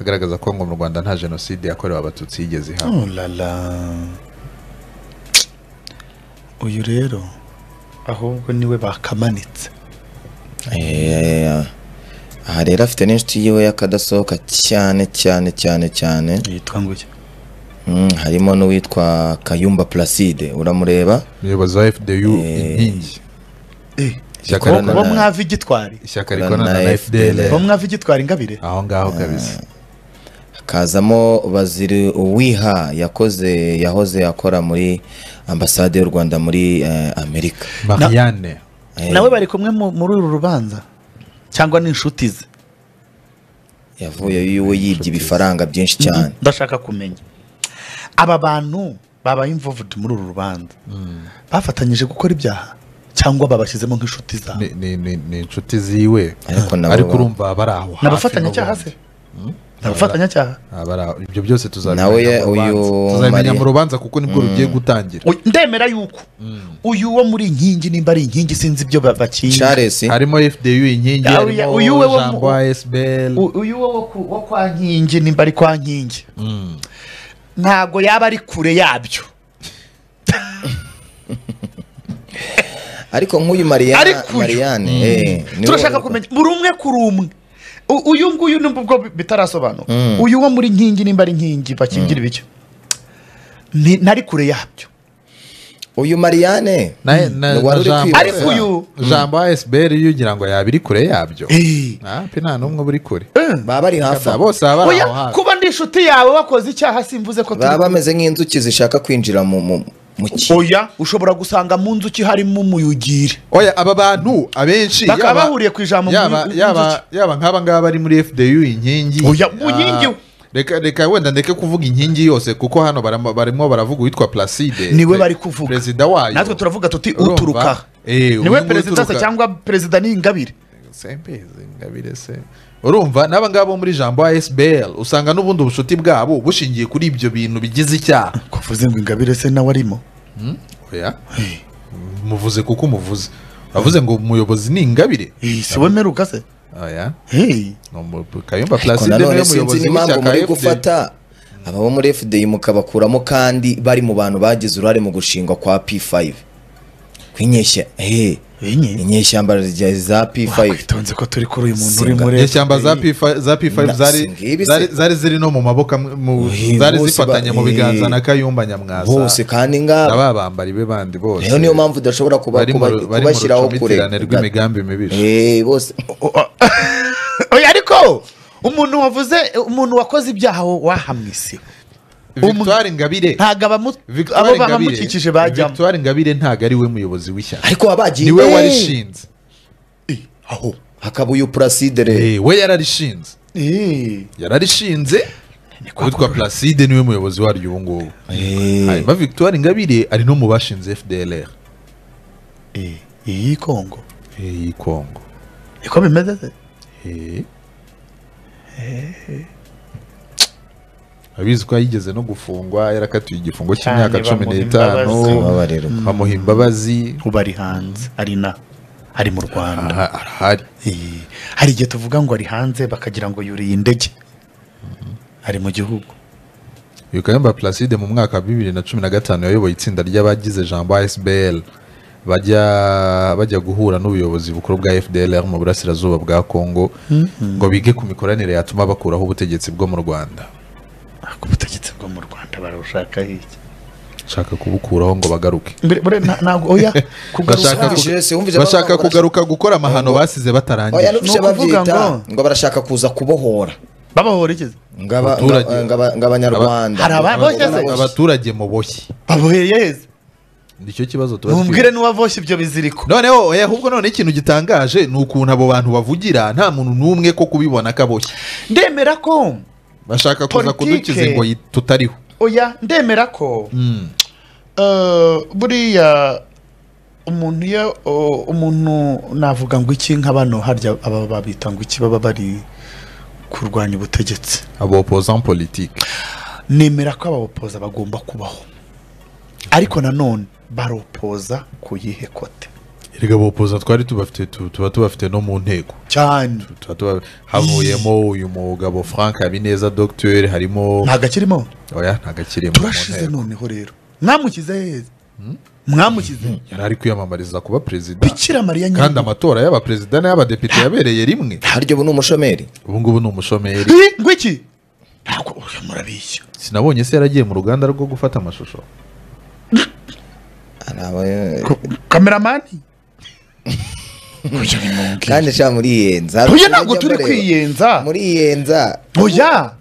A: agaragaza ko ngo mu rwanda nta jenoside yakorewe abatutsi yigeze ihabwa
C: Oh la la. uyu rero ahubwo niwe bakamanitse
B: eh, aha rero afite n'inshuti yiwe y'akadasohoka cyane cyane cyane cyane
C: yitwa ngutya
B: Mm, harimo n'uwitwa kayumba placide uramureba
A: umuyobozi wa fdu inkingi ishyaka
C: bo
B: Ikorana
A: rikorana
C: bo
B: na-
C: mwava igitwari
A: ishyaka rikorana na fdl
B: FDL.
C: bo mwava igitwari ingabire
A: aho ngaho kabisa
B: hakazamo baziri uwiha yakoze yahoze akora muri ambasade y'u rwanda muri eh, amerika
A: mariane
B: Eh,
C: nawe bari kumwe mu- muri uru rubanza cyangwa ni inshuti ze
B: yavuye yiwe yibye ibifaranga byinshi cyane
C: ndashaka kumenya aba bantu babaye involved muri uru rubanza bafatanyije gukora ibyaha cyangwa babashyizemo nk'inshuti zabo
A: ni, ni, ni, ni inshuti ziwe
B: Ariko nabo
A: ariko
B: ba-
A: urumva bari aho
C: ni
A: hafi
C: abafatanyacyaha se
A: n'ubundi.
C: ni abafatanyacyaha
A: Ah, bari aho. ibyo byose tuzabimenya
B: Nawe ye-
A: mu rubanza.
B: uyu
A: tuzabimenya
B: Mari-
A: mu rubanza kuko nibwo rugiye gutangira
C: Uyu- ndemera yuko uyu wo muri inkingi nimba ari inkingi sinzi ibyo ba- bakinga
B: charles
A: harimo fdu inkingi
C: Ah, uyu-
A: harimo
C: uyu we wo mu-
A: jambo asbl
C: U- uyu wo wo ku- wo kwa nkingi nimba ari kwa nkingi ntabwo yaba ari kure yabyo
B: ariko nk'uyu mariana
C: Ariko uyu-
B: mariane eh, niwe
C: turashaka
B: wari-
C: kumenya buri umwe kuri umwe U- uyu nguyu nubwo ubwo bitarasobanuka uyu wo muri nkingi nimba ari nkingi bakingira ibicyo Ni- nari kure yabyo
B: uyu mariane
A: na, na,
B: Wari
A: na
B: uri
A: jambo
B: kwibaza.
C: Ariko uyu-
A: jambo asbl iyo ugira ngo yaba iri kure yabyo
C: Eh.
A: ntapi nta n'umwe uri kure
B: baba bari hafi
A: Aba bose baba bari
C: Oya,
A: aho hafi
C: kuba ndi inshuti yawe wakoze icyaha simvuze ko
B: baba
C: turi
B: bameze nk'inzuki zishaka kwinjira mu mu mu ki
C: oya ushobora gusanga mu nzuki harimo umuyugiri
A: oya aba bantu abenshi
C: Bakaba
A: yaba-
C: bahuriye ku ijambo mu-
A: yaba-
C: mu-
A: yaba-
C: inzuki.
A: yaba nk'aba ngaba bari muri fdu inkingi
C: Oya, mu nkingi.
A: Ah, reka reka wenda ndeke kuvuga inkingi yose kuko hano baramo- barimo baravuga uwitwa placide
C: niwe
A: Pe-
C: bari kuvuga
A: perezida wayo
C: natwe turavuga tuti
A: Urumva?
C: uturuka aha."
A: Eh, uyu
C: niwe
A: nguyu
C: perezida se
A: uturuka-
C: cyangwa perezida ni ingabire
A: Simbizi, ngabire se urumva n'aba ngaba bo muri jambo asbl usanga n'ubundi ubushuti bwabo bushingiye kuri ibyo bintu bigize icyaha
C: kuvuze ngo ingabire se nawe arimo
A: oya muvuze kuko umuvuze wavuze ngo umuyobozi ni ingabire
C: Eh, si we mperuka se
A: oya
C: Eh.
A: ni umu- kayumba
B: Ariko
A: placide niwe
B: nanone sinzi
A: muyobozi
B: n'impamvu
A: w'ishyaka
B: muri
A: FD.
B: gufata aba bo muri fdi mukabakuramo kandi bari mu bantu bagize uruhare mu gushingwa kwa p5 kw'inyeshya eh,
C: Enye.
B: inyeshyamba rya- za p5
C: Wakwitonze ko turi kuri uyu muntu uri
B: Singa.
C: muri
A: inyeshyamba za
C: FPI.
A: P5 za p5
B: Na-
A: zari
B: singa ibi se.
A: zari- zari ziri no mu maboko amwe- mu-
B: Oye,
A: zari
B: bose
A: zifatanye
B: ba-
A: mu biganza
B: eh.
A: na kayumba nyamwasa
B: bose kandi ngabo
A: ababambari be bandi bose
B: rero niyo mpamvu udashobora kuba-
A: bari mu
B: kuba-
A: ru- bari mu
B: kubashyiraho kure
A: rucomitirane rw'imigambi mibisha
B: Eh, bose
C: Oya, ariko umuntu wavuze umuntu wakoze ibyaha wo- wahamwise
A: victoire ngabire
C: ntabwo abamu-
A: Victoire
C: abo
A: Ingabire-
C: bamukikije bajyamo
A: Victoire Ingabire ntabwo ari we muyobozi w'ishyaka
B: ariko wabagiye
A: niwe
B: Eh,
A: warishinze
C: aho
B: hakaba uyu placide rero
A: Eh, we yararishinze
C: Eh.
A: yararishinze witwa placide niwe muyobozi waryo ubu ngubu
B: Eh,
A: hanyuma victoire ingabire ari no mu bashinze fdlr
C: Eh, iyi kongo
A: iyi kongo
C: niko bimeze se
A: Eh. abizi ko yigeze no gufungwa yarakatiwe igifungo cy'imyaka
C: Cyane,
A: cumi
C: bamuha
A: n'itanu
B: imbabazi. Mm.
A: bamuha imbabazi
C: ubu ari hanze ari na ari mu rwanda
A: aha- arahari
C: Eh, hari igihe tuvuga ngo ari hanze bakagira ngo yuriye indege ari mu gihugu
A: uyu kayumba placide mu mwaka wa bibiri na cumi na gatanu yayoboye itsinda ry'abagize jambo asbl bajya bajya guhura n'ubuyobozi bukuru bwa fdlr mu burasirazuba bwa congo ngo bige ku mikoranire yatuma bakuraho ubutegetsi bwo mu rwanda
C: ariko ubutegetsi bwo mu rwanda barabushaka iki
A: bashaka kubukuraho ngo bagaruke
C: mbere mbere nta- ntabwo oya
A: bashaka,
C: kugaruka
A: ku-
B: Jesse, wumvise
A: bashaka
B: bavuga ngo
A: kugaruka gukora amahano basize
B: oya
A: batarangije
B: n'ubushe
C: ni ukuvuga
B: babyita
C: ngo-
B: ngo barashaka kuza kubohora
C: babaho iki
B: Ngaba-
A: Abaturage.
B: ngaba- ngaba- ng'abanyarwanda
C: Hari abandi boshye
B: Ng'abanyarwanda
C: se?
B: boshye.
A: abaturage muboshye
C: baboheye heza
A: nicyo kibazo tuba twibazwa.
C: mumbwire n'uwaboshye ibyo biziriko
A: noneho oya, ahubwo none ikintu gitangaje ni ukuntu abo bantu bavugira nta muntu n'umwe ko kubibona ko aboshye
C: ndemera ko
A: bashaka kuza
C: Politike.
A: kudukiza ngo yi- tutariho
C: oya ndemera ko
A: Mm.
C: eh, buriya umuntu iyo oh, umuntu navuga ngo iki nka bano harya aba babita ngo iki baba bari kurwanya ubutegetsi
A: abo opozant politique
C: nemera ko ababopoza bagomba kubaho ariko nanone baropoza ku yihe kote
A: erega abopoza twari tubafite tu- tuba tubafite no mu ntego
C: cyane
A: Tuba tuba- havuyemo uyu mugabo frank habineza docteur harimo
C: ntabwo akirimo
A: oya ntago akiri mu
C: turashize
A: ntego
C: noneho rero mwamukize heza mwamukize
A: yari ari kwiyamamariza kuba perezida
C: bikira mariya
A: kandi
C: nyine
A: amatora y'abaperezida n'ay'abadepite yabereye rimwe
B: harya ubu ni umushomeri
A: ubu ngubu ni umushomeri
C: ngo iki ntabwo uyu murabishya
A: sinabonye se yaragiye mu ruganda rwo gufata amashusho
B: Hari aba-
C: kameramani Oya, nimumbwire.
B: kandi sha muri yenza
C: Oya, ntabwo turi kwiyenza
B: muri yenza
C: oya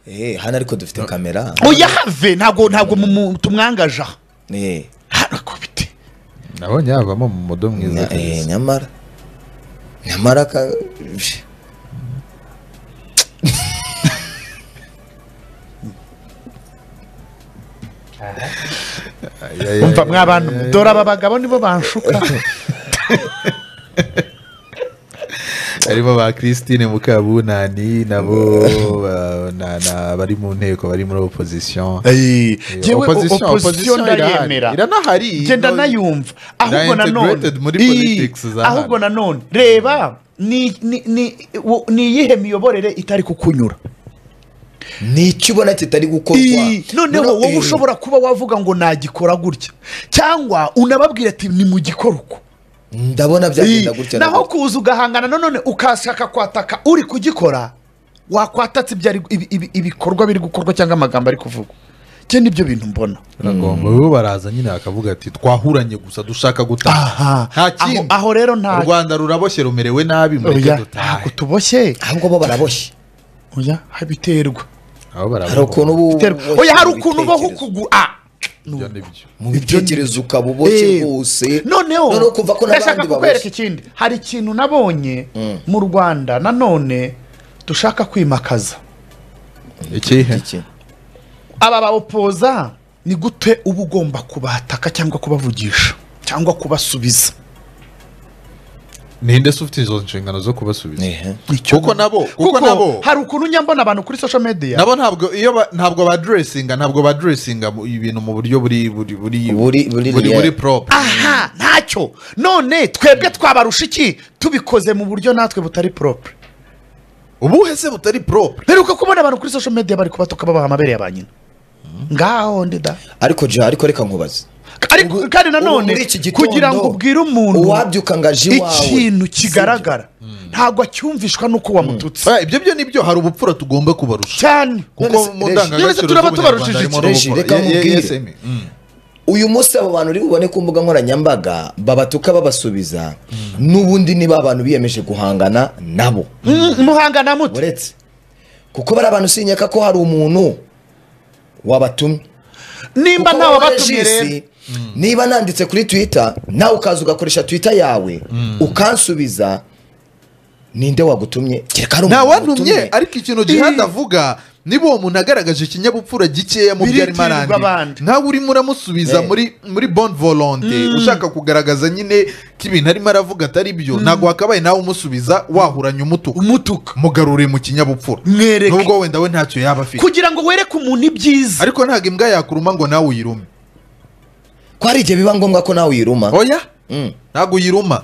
B: Eh, hano ariko dufite kamera
C: oya have ntabwo ntabwo mu- mu- tumwangaje aha
B: Eh,
C: harakubite
A: nabonye yavamo mu mudo mwiza
B: nya- eh,
A: kabisa.
B: nyamara nyamara ka
A: Aya, aya,
C: umva
A: aya,
C: mwa bantu dore aba bagabo nibo banshuka
A: harimo ba christine mukabunani nabo ba- na- na- bari mu nteko bari muri opposition
C: yewe
A: Opposition-
C: opozisiyo
A: opposition irahari.
C: ndayemera
A: iranahari
C: genda nayumva ahubwo nanone
A: integrated muri
C: Ii,
A: politics za hano.
C: ahubwo nanone reba ni ni- ni- wo- ni iyihe miyoborere itari kukunyura
B: ni icyo ubona kitari gukorwa
C: Ii, noneho wowe ushobora kuba wavuga ngo nagikora gutya cyangwa unababwira ati nimugikore uko
B: ndabona byagenda
C: Ii,
B: gutya na
C: naho
B: gutya.
C: kuza ugahangana nanone ukashaka kwataka uri kugikora wakwatatse ibyari- ibi- ibi- ibikorwa biri gukorwa cyangwa amagambo ari kuvugwa cye nibyo bintu mbona
A: biragomba bo baraza nyine bakavuga ati twahuranye gusa dushaka
C: Aha.
A: gutaha nta
C: aho,
A: kindi
C: aho rero nta
A: u rwanda ruraboshye rumerewe nabi mureke
C: Oya,
A: dutahe
C: ntabwo tuboshye
B: ahubwo bo baraboshye
C: oya biterwa
A: aho
B: hari
A: baraboshye
B: ukuntu uba
C: biterwa
B: uboshye
C: oya hari
B: mu
C: ukuntu ubaho
B: bitekerezo.
C: ukugura
A: ibyo nibyo
B: mu bitekerezo ukaba uboshye
C: Eh,
B: rwose
C: noneho
B: kumva ko
C: ndashaka
B: n'abandi
C: kukwereka
B: baboshye
C: ikindi hari ikintu nabonye mu rwanda nanone dushaka kwimakaza
A: ikihe
B: Iki?
C: aba bawopoza ni gute uba ugomba kubataka cyangwa kubavugisha cyangwa kubasubiza
A: ninde se ufite izo nshingano zo kubasubiza
B: Eh,
C: Nicyo
A: Kuko
C: mbona.
A: nabo- kuko nabo-
C: hari ukuntu njya mbona abantu kuri social media
A: nabo ntabwo iyo ba- ntabwo baduresinga ntabwo baduresinga mu- ibintu mu buryo buri buri buri
B: Buri- buri
A: buri
B: real.
A: buri proper
C: aha ntacyo none twebwe twabarusha iki tubikoze mu buryo natwe butari propre
A: ubuhe se butari proper
C: mperuka kubona abantu kuri social media bari kubatuka babaha amabere ya ba nyina ngaho ndi da
B: ariko ja ariko reka nkubaze
C: ariko kandi nanone
B: muri iki gitondo,
C: kugira ngo ubwire umuntu
B: uwabyuka ngo aje iwawe,
C: ikintu
B: sibyo?
C: kigaragara ntabwo acyumvishwa n'uko wamututse
A: Ah, ibyo byo nibyo hari ubupfura tugomba kubarusha
C: cyane
A: kuko mu
B: Reshi-
C: Reshi,
A: ndangagaciro
C: turaba tubarushije
A: z'ubunyarwanda harimo
C: iki?
B: Reshi,
A: n'ubupfura.
B: reka
A: Ye- ye-
B: nkubwire.
A: yes, Amy. Mm.
B: uyu munsi abo bantu uri bubone ku mbuga nkoranyambaga babatuka babasubiza n'ubundi niba abantu biyemeje guhangana nabo
C: Mm, muhangana mute
B: uretse kuko bari abantu sinyaka ko hari umuntu wabatumye
C: nimba
B: Kuko
C: ntawe
B: wowe
C: abatumye
B: Regis,
C: rero
B: niba nanditse kuri twitter nawe ukaza ugakoresha twitter yawe ukansubiza ninde wagutumye kereka hari
A: nta
B: umuntu
A: wantumye
B: wagutumye.
A: ariko ikintu gihanda avuga niba uwo muntu agaragaje ikinyabupfura gikeya mu byo arimo
C: Biritirirwa abandi.
A: arandi nawe urimo uramusubiza
B: Eh.
A: muri muri bon volonte ushaka kugaragaza nyine ko ibintu arimo aravuga atari byo ntabwo wakabaye nawe umusubiza wahuranye umutuku
C: umutuka
A: mugarure mu kinyabupfura
C: mwereke
A: nubwo wenda we ntacyo yaba afite
C: kugira ngo wereke umuntu ibyiza
A: ariko ntabwo imbwa yakuruma ngo nawe uyirume
B: ko hari igihe biba ngombwa ko nawe uyiruma
A: oya
B: Mm.
A: ntabwo uyiruma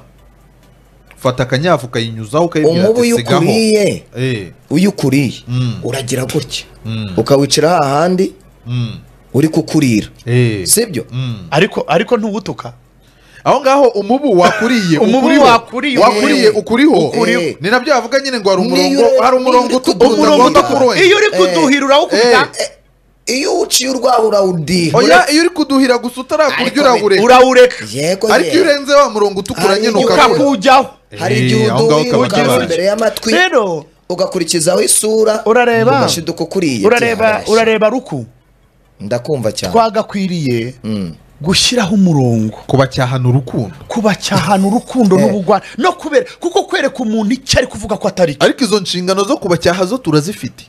A: fata akanyafu ukayinyuzaho ukayibwira
B: umubu
A: ati
B: iyo
A: sigaho
B: ukuriye
A: Eh,
B: iyo ukuriye
A: Mm.
B: uragira gutya
A: Mm.
B: ukawicira hahandi
A: mm,
B: uri kukurira
A: eh,
B: sibyo
A: mm.
C: ariko ariko ntuwutuka
A: aho ngaho umubu wakuriye
C: Umubu
A: ukuriho,
C: wakuriye,
A: wakuriye
B: ukuriho.
A: ukuriho
B: Ukuriho.
A: ni nabyo bavuga nyine ngo hari
B: Niyo
A: umurongo
B: ure-
A: hari umurongo
B: niyo
A: utukura
B: ure-
A: utagomba
B: utuduha.
A: kurenga.
C: iyo uri kuduhirura
A: Eh.
C: awukubita
B: iyo uciye urwaho urawudira
A: oya iyo uri kuduhira gusa utarakurya
B: Ariko
A: uragureka
C: urawureka
B: yego
A: ariko iyo
B: yewe.
A: urenze wa murongo utukura
B: Hari
A: nyine
B: inyuka-
A: ukabura
C: ukakujyaho
B: hari
A: Eh,
B: igihe
A: aho ngaho
B: uduha
A: kaba
B: ukagera
A: kabanje.
B: imbere y'amatwi
C: rero
B: ugakurikizaho isura
C: Urareba?
B: ugashiduka ukuriye
C: urareba
B: byarashya.
C: urareba ruku
B: ndakumva cyane
C: twagakwiriye
B: Mm.
C: gushyiraho umurongo
A: kubacyahana urukundo
C: kubacyahana urukundo n'ubugwana no kubera kuko kwereka umuntu icyo ari kuvuga ko atari cyo
A: ariko izo nshingano zo kubacyaha zo turazifite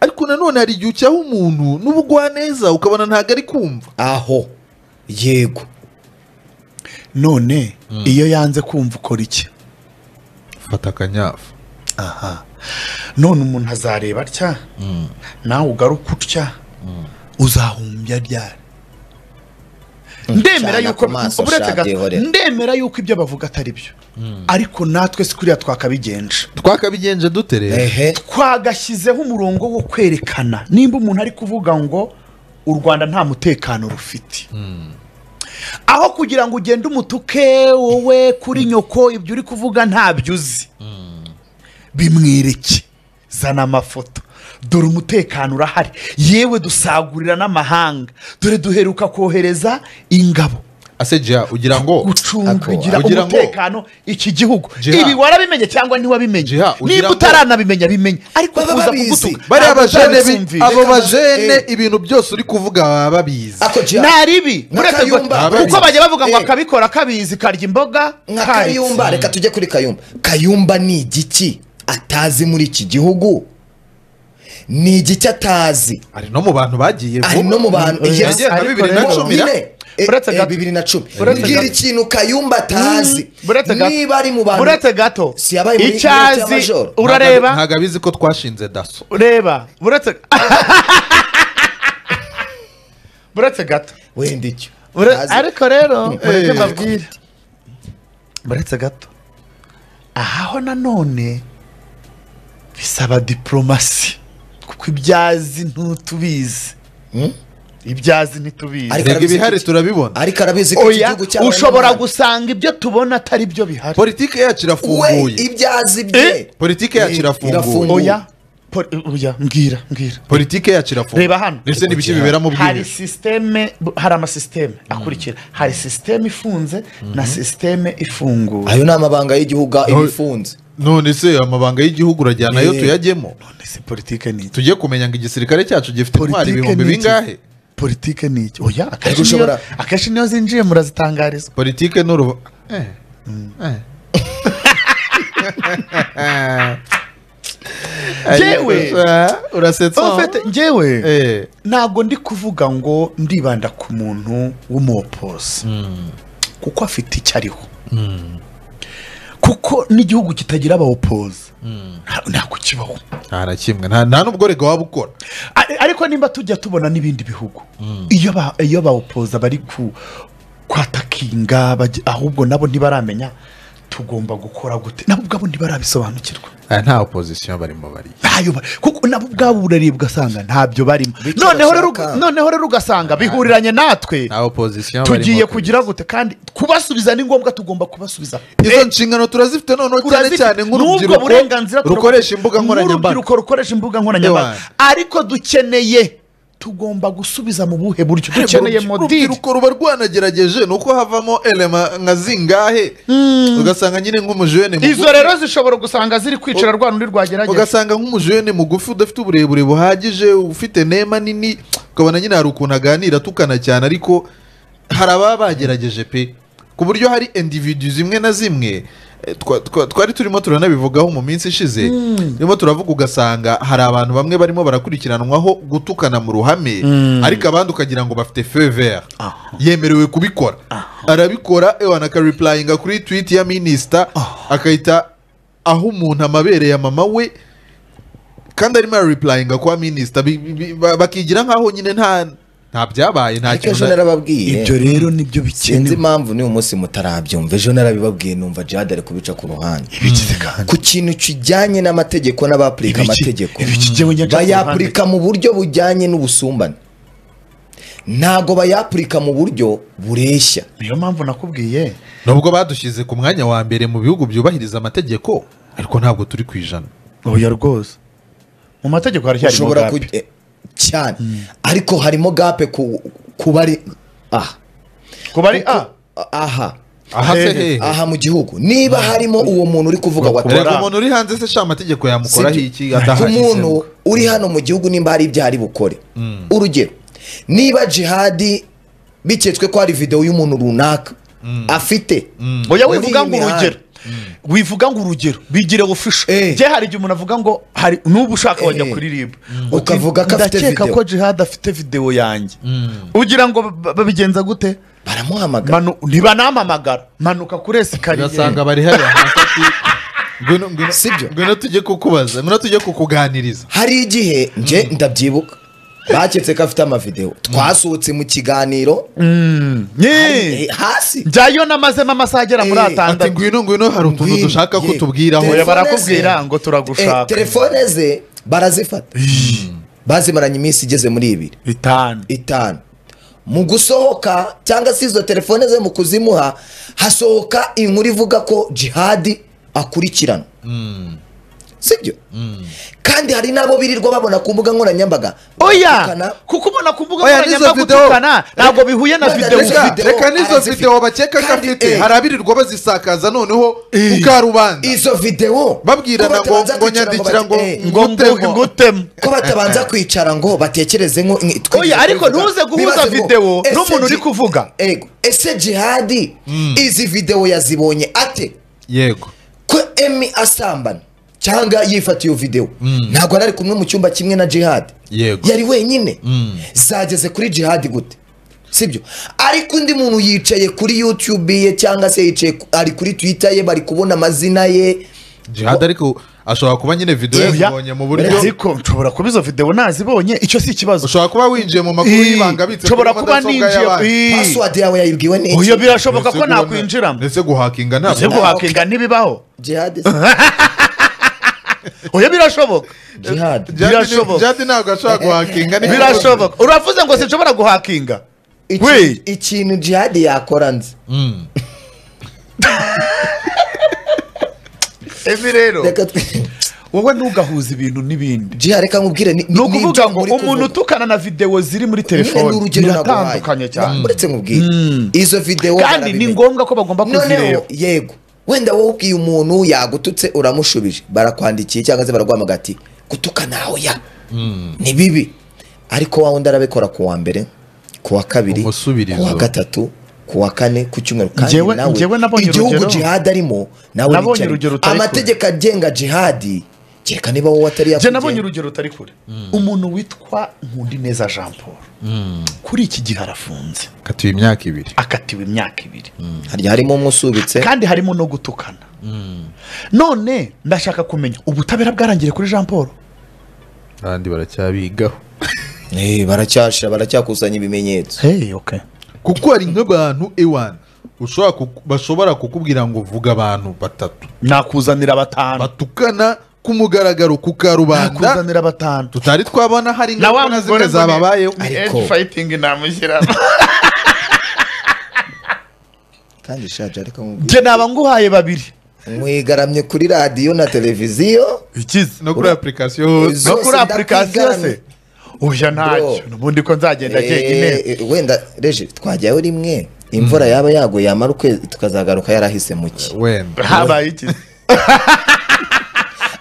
A: ariko nanone hari igihe ucyaha umuntu n'ubugwaneza ukabona ntabwo ari kumva
B: aho yego
C: none iyo yanze kumva ukora iki
A: fata akanyafu
C: aha none umuntu azareba atya nawe ugaruke utya uzahumbya ryari ndemera
B: Cana
C: yuko
B: ku maso
C: uretse
B: shati
C: gato,
B: ihorera.
C: ndemera yuko ibyo bavuga atari byo ariko natwe si kuriya twakabigenje
A: twakabigenje dute rero
B: ehe
C: twagashyizeho umurongo wo kwerekana nimba umuntu ari kuvuga ngo u rwanda nta mutekano rufite aho kugira ngo ugende umutuke wowe kuri nyoko ibyo uri kuvuga ntabyo uzi bimwereke zana amafoto dore umutekano urahari yewe dusagurira n'amahanga dore duheruka kohereza ingabo
A: asejeya ugira ngo
C: gucungira
A: Ugira ngo-
C: umutekano iki gihugu
A: Jiha.
C: ibi warabimenye cyangwa ntiwabimenye
A: Jiha, ugira
C: niba
A: ngo-
C: utaranabimenya bimenye ariko
B: Baba
C: kuza
B: babizi.
C: kugutuka
A: bariya
C: ntabwo
A: bajene bi-
C: utabibyumvira.
A: abo
B: Reka
A: bajene
B: base-
A: ibintu byose uri kuvuga baba babizi
B: ako jya
C: nta ribi
B: Na
C: uretse
B: Kayumba,
A: ababizi.
C: kuko bajya bavuga ngo
B: Eh.
C: akabikora kabizi karya imboga
B: nka
C: karya.
B: kayumba reka tujye kuri kayumba kayumba ni igiki atazi muri iki gihugu ni igiki atazi
A: ari no mu bantu bagiye
B: ari no mu bantu
C: Eh,
B: yes.
A: yagiye nka
C: ariko
A: bibiri na
C: rero-
A: cumi na
B: nyine eh,
C: Uretse
B: eh,
C: gato.
B: bibiri na cumi
C: Uretse
B: mbwira
C: gato.
B: ikintu kayumba atazi
C: Buretse gato.
B: niba ari mu
C: buretse
B: bantu
C: gato
B: Si yabaye muri
C: icyo
B: Inkota
C: azi
B: y'Amajoro.
A: Ntabwo-
C: urareba
A: ntabwo abizi ko twashinze daso
C: ureba buretse buretse gato
B: wenda icyo
C: Ure-
B: Ntazi.
C: ariko rero mureke
A: Eh.
C: mbabwire buretse gato ahaho nanone bisaba diporomasi kuko ibyazi ntutubizi
B: Hmm?
C: ibyazi ntitubizi
B: Ariko
A: reba
B: arabizi
A: ibihari
B: iki?
A: turabibona
B: ariko arabizi ko iki
C: oya
B: gihugu cyabaye
C: ushobora
B: n'umwana.
C: gusanga ibyo tubona atari byo bihari
A: politiki yacu
B: we
A: irafunguye
B: ibyo azi
C: Eh?
B: bye
A: politiki yacu irafunguye
B: irafunguye.
C: oya po- oya mbwira mbwira
A: politiki yacu irafunguye
C: Reba hano.
A: ndetse n'ibiki bibera mu
C: hari
A: bwihisho
C: sisiteme bu- hari amasisiteme akurikira hari sisiteme ifunze na sisiteme ifunguye
B: ayo ni amabanga y'igihugu iba ifunze
A: none se amabanga y'igihugu urajyana ayo
B: Eh.
A: tuyajyemo
C: none se politike ni iki
A: tujye kumenya ngo igisirikare cyacu gifite intwari
C: politike
A: ibihumbi
C: ni
A: bingahe
C: iki politike ni iki oya akenshi
B: Ariko
C: niyo
B: ushobora-
C: akenshi niyo zinjiye murazitangarizwa
A: politike ni urubu Eh. Eh.
C: Jewe.
A: Ah, urasetsa
C: ofete njyewe
A: Eh.
C: ntabwo ndi kuvuga ngo ndibanda ku muntu w'umuwopozi kuko afite icyo ariho kuko n'igihugu kitagira abawopozi nta- ntabwo kibaho
A: nta na kimwe nta nta n'ubwo rega waba ukora
C: Ari- ariko nimba tujya tubona n'ibindi bihugu iyo ba- iyo bawupoza bari ku- kwatakinga bajya- ahubwo nabo ntibaramenya tugomba gukora gute nabo ubwabo ntibarabisobanukirwa
A: Aya nta opozisiyo barimo bariya
C: ntayo ba- kuko nabo ubwabo urareba ugasanga ntabyo barimo
B: Bityo
C: noneho rero
B: bashaka-
C: noneho rero ugasanga bihuriranye natwe
A: nta opozisiyo barimo
C: tugiye
A: kabisa.
C: kugira gute kandi kubasubiza ni ngombwa tugomba kubasubiza
A: izo nshingano turazifite noneho cyane
C: Turazifite.
A: cyane
C: N'ubwo
A: nk'urubyiruko
C: burenganzira turakora-
A: rukoresha imbuga nkoranyambaga
C: n'urubyiruko rukoresha imbuga nkoranyambaga
A: Ewa.
C: ariko dukeneye tugomba gusubiza mu buhe buryo dukeneye
A: Urubyiruko-
C: modiri
A: urubyiruko ruba rwanagerageje ni uko havamo elema nka zingahe ugasanga nyine nk'umujene mugufi-
C: izo rero zishobora gusanga ziri kwicara rwa rundi rwagerageza
A: ugasanga nk'umujene mugufi udafite uburebure buhagije ufite nema nini ukabona nyine hari ukuntu aganira atukana cyane ariko hari ababa bagerageje pe ku buryo hari individu zimwe na zimwe eh, twa- twa- twari turimo turanabivugaho mu minsi ishize turimo turavuga ugasanga hari abantu bamwe barimo barakurikiranwaho gutukana mu ruhame ariko abandi ukagira ngo bafite fever yemerewe kubikora arabikora ewana akaripurayinga kuri twiti ya minisita akahita aho umuntu amabereye mama we kandi arimo araripurayinga kwa minisita bi- bi- bi- ba- bakigira nk'aho nyine nta nta byabaye nta
B: ariko ejo
A: kintu na-
B: narababwiye
C: rero nibyo
B: sinzi impamvu n'uyu munsi mutarabyumva ejo narabibabwiye numva jihad ari kubica ku ruhande
C: ibikize kandi
B: ku kintu kijyanye n'amategeko n'abapurika
C: Ibiki-
B: amategeko
C: ibikigewe nyacyo ku ruhande.
B: bayapurika mu buryo bujyanye n'ubusumbane ntago bayapurika mu buryo bureshya
C: niyo mpamvu nakubwiye
A: nubwo badushyize ku mwanya wa mbere mu bihugu byubahiriza amategeko ariko ntabwo turi ku ijana
C: oya rwose mu mategeko haracyarimo
B: ushobora ku
C: gape
B: eh, cyane ariko harimo gape ku ku bari aha
C: ku bari a
B: aha
A: aha se
C: Hehe.
A: hehe
B: aha mu gihugu niba harimo uwo muntu uri kuvuga
C: Bakubara.
B: watara
A: reka umuntu uri hanze se sha amategeko yamukoraho
B: Sibyo.
A: iki
B: ku
A: adahageze
B: muntu uri hano mu gihugu nimba hari ibyo ari bukore urugero niba jihadi biketswe ko hari videwo y'umuntu runaka afite
C: oya
B: muri
C: wivuga
B: iyi
C: ngo
B: mihanda.
C: urugero wivuga ngo urugero bigire ofisho
B: Eh.
C: njye hari igihe umuntu avuga ngo hari n'ubu ushaka wajya
B: Eh.
C: kuri ribu
B: Uti, Ukavuga ko afite
C: ndakeka
B: video."
C: ko jihad afite videwo yanjye ugira ngo ba- babigenza gute
B: baramuhamagara
C: Manu- ntibanamamagara manuka kuri esikariye
A: ugasanga bari hariya hasi ati, ngwino ngwino
B: Sibyo.
A: ngwino tujye kukubaza ngwino tujye kukuganiriza
B: hari igihe nje ndabyibuka baketse ko afite amavidewo twasohotse mu kiganiro
C: Nyee.
B: eh, hasi
C: njyayo namazemo amasaha agera muri
B: Eh,
A: ati
C: atandatu
A: ngwino ngwino hari utuntu
B: Ngwino,
A: dushaka
B: ye.
A: kutubwiraho
C: Oya,
B: Telefone
C: barakubwira
B: ze-
C: ngo turagushaka.
B: eh, telefone ze barazifata bazimaranye iminsi igeze muri ibiri
C: bitanu
B: itanu mu gusohoka cyangwa se izo telefone ze mu kuzimuha hasohoka inkuru ivuga ko jihadi akurikirana sibyo kandi hari n'abo birirwa babona ku mbuga nkoranyambaga
C: oya
B: Batukana.
C: kuko ubona ku mbuga
A: Oya, n'izo
C: nkoranyambaga
A: video-
C: utukana ntabwo bihuye na
B: Reka-
C: videwo
B: reka-
A: reka
B: video
A: reka n'izo
B: arazifite.
A: videwo bakeka ko
B: Kandi,
A: afite
B: eh,
A: hari abirirwa bazisakaza noneho mukarubanda
B: izo videwo
A: babwirana ngo
B: ko batabanza
A: ngo
B: kwicara
A: nyandikira ngo
B: bati, eh,
A: ngo
C: ngo
A: ngutemo
C: ngutemo
B: ko batabanza kwicara ngo batekereze ngo ni- twe-
C: Oya, ariko ntuze guhuza
B: bibaze ngo,
C: video
B: ese
C: n'umuntu uri
B: ji-
C: kuvuga.
B: Ego, ese jihadi izi videwo yazibonye ate
A: yego
B: ko emi asambana cyangwa yifata iyo videwo ntabwo yari ari kumwe mu cyumba kimwe na jihadi
A: Yego.
B: yari wenyine zageze kuri jihadi gute sibyo ariko undi muntu yicaye kuri yutube ye cyangwa se yicaye ku- ari kuri twita ye bari kubona amazina ye
A: jihad ariko ashobora kuba nyine videwo
C: Oya,
A: yazibonye mu buryo
C: ariko nshobora kuba izo videwo nazibonye icyo si ikibazo
A: ushobora kuba winjiye mu makuru
C: Ii,
A: y'ibanga abitse
C: nshobora kuba ninjiye ii.
B: pasiwadi yawe yayibwiwe n'iki
C: uyu birashoboka ko nakwinjiramo
A: ndetse guhakinga
C: ese
A: ntabwo
C: guhakinga ntibibaho
B: jihadi
C: uyu birashoboka
B: jihadi
A: Jadi-
C: Birashoboka.
A: jadi ntabwo ashobora guhakinga ni-
C: birashoboka uravuze ngo sinshobora guhakinga
B: Iki-
C: We.
B: ikintu jihadi yakora nzi
C: ebi rero
B: reka twe-
C: wowe ntugahuze ibintu n'ibindi
B: jihadi reka nkubwire ni
C: ni ukuvuga ngo umuntu utukana na videwo ziri muri telefoni biratandukanye cyane
B: uretse nkubwire izo videwo
C: kandi ni
B: barabimenya.
C: ngombwa ko bagomba
B: noneho
C: kuzireba
B: yego wenda wowe ubwiye umuntu yagututse uramushubije barakwandikiye cyangwa se baraguhamagara ati gutukana aho ya ni bibi ariko wa wundi arabikora ku wa mbere ku wa kabiri
A: Umusubirizo.
B: ku wa gatatu ku wa kane ku cyumweru
C: Njyewe- njyewe nabonye
B: igihugu
C: urugero.
B: jihadi arimo nawe
C: Nabonye
B: wicaranye.
C: urugero utari kure.
B: amategeko agenga jihadi kereka niba wowe atari
C: njye
B: yakugena.
C: nabonye urugero utari kure umuntu witwa nkundineza jean paul kuri iki gihe arafunze
A: katiwe imyaka ibiri
C: akatiwe imyaka ibiri
B: harya harimo umwe usubitse
C: kandi harimo no gutukana none ndashaka kumenya ubutabera bwarangiye kuri jean paul
A: abandi baracyabigaho
B: Eh, baracyasha baracyakusanya ibimenyetso
C: hey okay
A: kuko hari nk'abantu ewana ushobora kuku- bashobora kukubwira ngo vuga abantu batatu
C: nakuzanira batanu
A: batukana ku mugaragaro ku karubanda
C: nakuzanira batanu
A: tutari twabona hari ingaruka zimwe
C: ngo ni-
A: zababayeho
C: ni
B: Ariko-
C: edge fighting namushyiramo
B: kandi shaje ariko nkubwire.
C: njye naba nguhaye babiri
B: mwigaramye kuri radiyo na televiziyo
C: ikize
A: no kuri application hose
B: Izo-
C: no kuri
B: zose
C: application se
B: ndakwigaramiye.
C: uya ntacyo
B: Bro.
C: n'ubundi ko nzagenda jyenyine
B: Eh, wenda reje twajyayo rimwe imvura yaba yaguye yamara ukwezi tukazagaruka yarahise muki
A: wenda
C: habaye ikize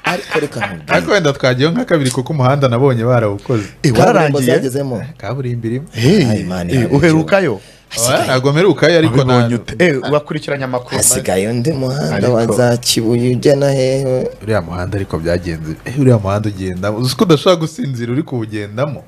B: ariko reka
A: ariko wenda twagiyeho nka kabiri kuko umuhanda nabonye barawukoze
B: kaburimbo
C: wararangiye
B: zagezemo
A: kaburimbo irimo
C: Hey,
B: Ay, man,
C: eh,
B: yabugenewe.
C: uherukayo
A: ntabwo mperukayo ariko na
C: Wabibonye ute? Eh, wakurikiranye amakuru
B: hasigaye undi muhanda
C: Ariko-
B: wa za kibuye ujyana hehe
A: uriya muhanda ariko byagenze eh, uriya muhanda ugenda uzi ko udashobora gusinzira uri kuwugendamo